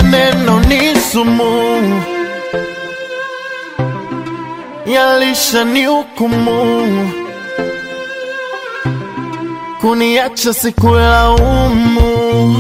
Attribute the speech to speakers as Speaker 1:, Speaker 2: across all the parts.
Speaker 1: maneno ni sumu, yalisha ni hukumu, kuniacha sikulaumu,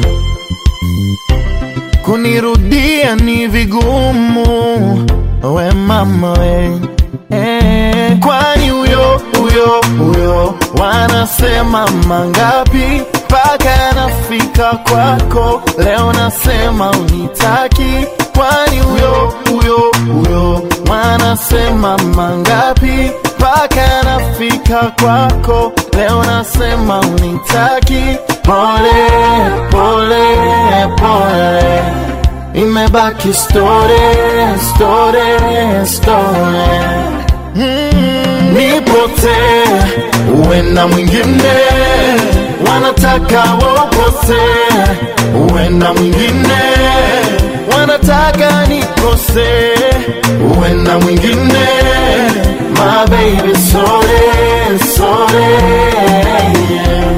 Speaker 1: kunirudia ni vigumu. We mama we eh, kwani huyo huyo huyo wanasema mangapi mpaka nafika kwako leo nasema unitaki kwani huyo huyo huyo wanasema mangapi mpaka nafika kwako leo nasema unitaki pole pole pole imebaki story story story mm, nipotee uwe na mwingine wanataka wopotee uwe na mwingine wanataka nikose uwe na mwingine my baby sorry sorry yeah.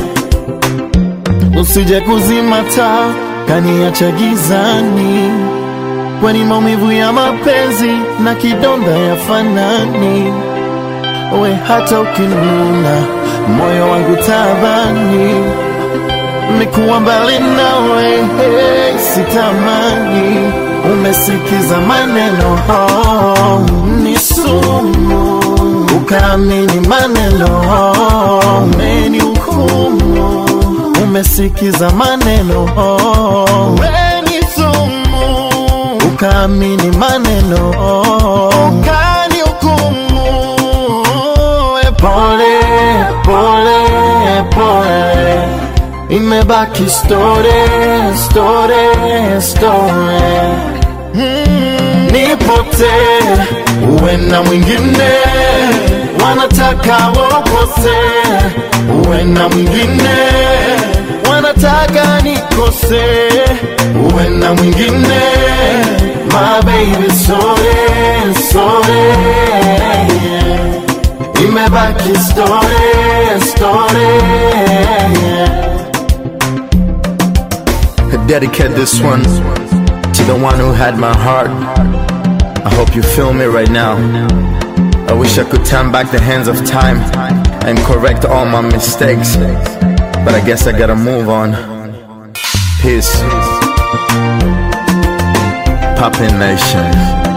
Speaker 1: usije kuzima taa kaniacha gizani, kwani maumivu ya mapenzi na kidonda ya fanani. We hata ukinuna moyo wangu tabani, nikuwa mbali nawe hey, sitamani. Umesikiza maneno oh, ni sumu, ukaamini maneno oh, umenihukumu umesikiza maneno oh. Weni sumu ukaamini maneno oh. Ukani hukumu e pole pole pole imebaki story story story mm, nipotee uwe na mwingine wanataka wopotee uwe na mwingine wanataka nikose uwe na mwingine my baby sorry sorry yeah. imebaki story story yeah.
Speaker 2: I dedicate this one to the one who had my heart. I hope you feel me right now. I wish I could turn back the hands of time and correct all my mistakes. But I guess I gotta move on. Peace. Poppin' Nation.